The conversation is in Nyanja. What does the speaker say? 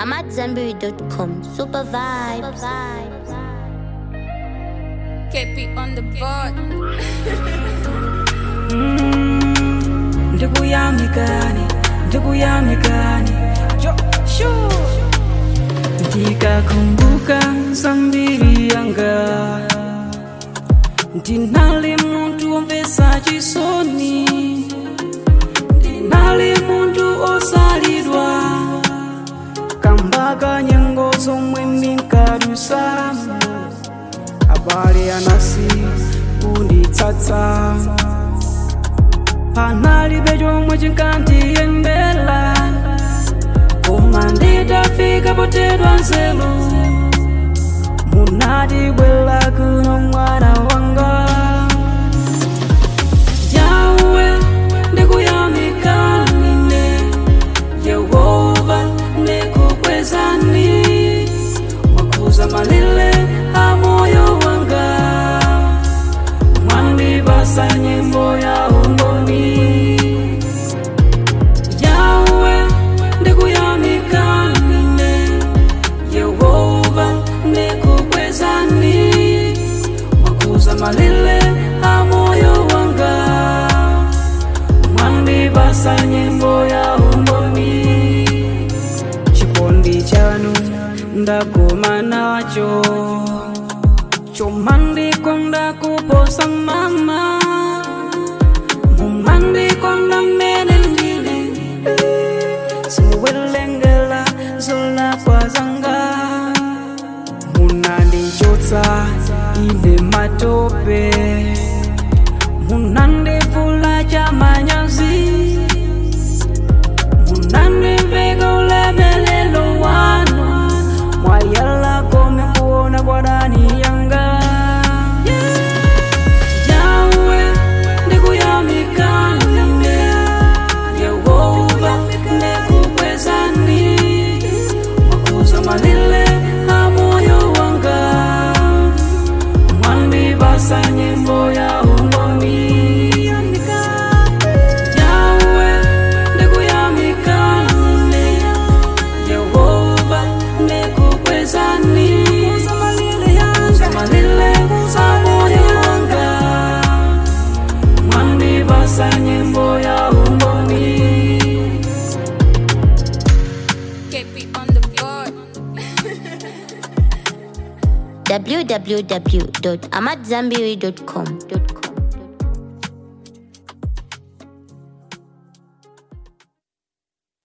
I'm at Zenberry.com. Super vibes. Keep it on the board. ndikuyamikani ndikuyamikani jo shu ndikakumbuka zambiri yanga ndinali muntu womvesa chisoni ndinali muntu osalidwa kambaka nyengo zomwe ndinkadusa abale anasi kunditsatsa panalibe chomwe chinkandiyendela koma nditafika potedwa nzeru munati bwela kuno mwana wanga yawe ndikuyamikanine yehova ndikukwezani mwakuza malile a moyo wanga mwandipasa nyimbo ya umboni yawe ndikuyamikanine yehova ndikukwezani mwakuza malile a moyo wanga mwandipasa nyimbo ya umboni chikondi chanu ndagoma nacho chomandikonda kuposa mama mumandikonda mene ndili simuwelengela zolakwa zanga munandichotsa ine matope munandivula chamanyazi munandiveka ulemelelo wanu mwayala kome kuona kwa dani yanga yawe ndikuyamikanine yehova ndikukwezani mwakuza malile a moyo wanga mwandipasa nyimbo ya umboni yawe ndikuyamikanine yehova ndikukwezani malile a moyo wanga mwandipasa nyimbo ya umboni Keep it on the board. www.amatzambiri.com.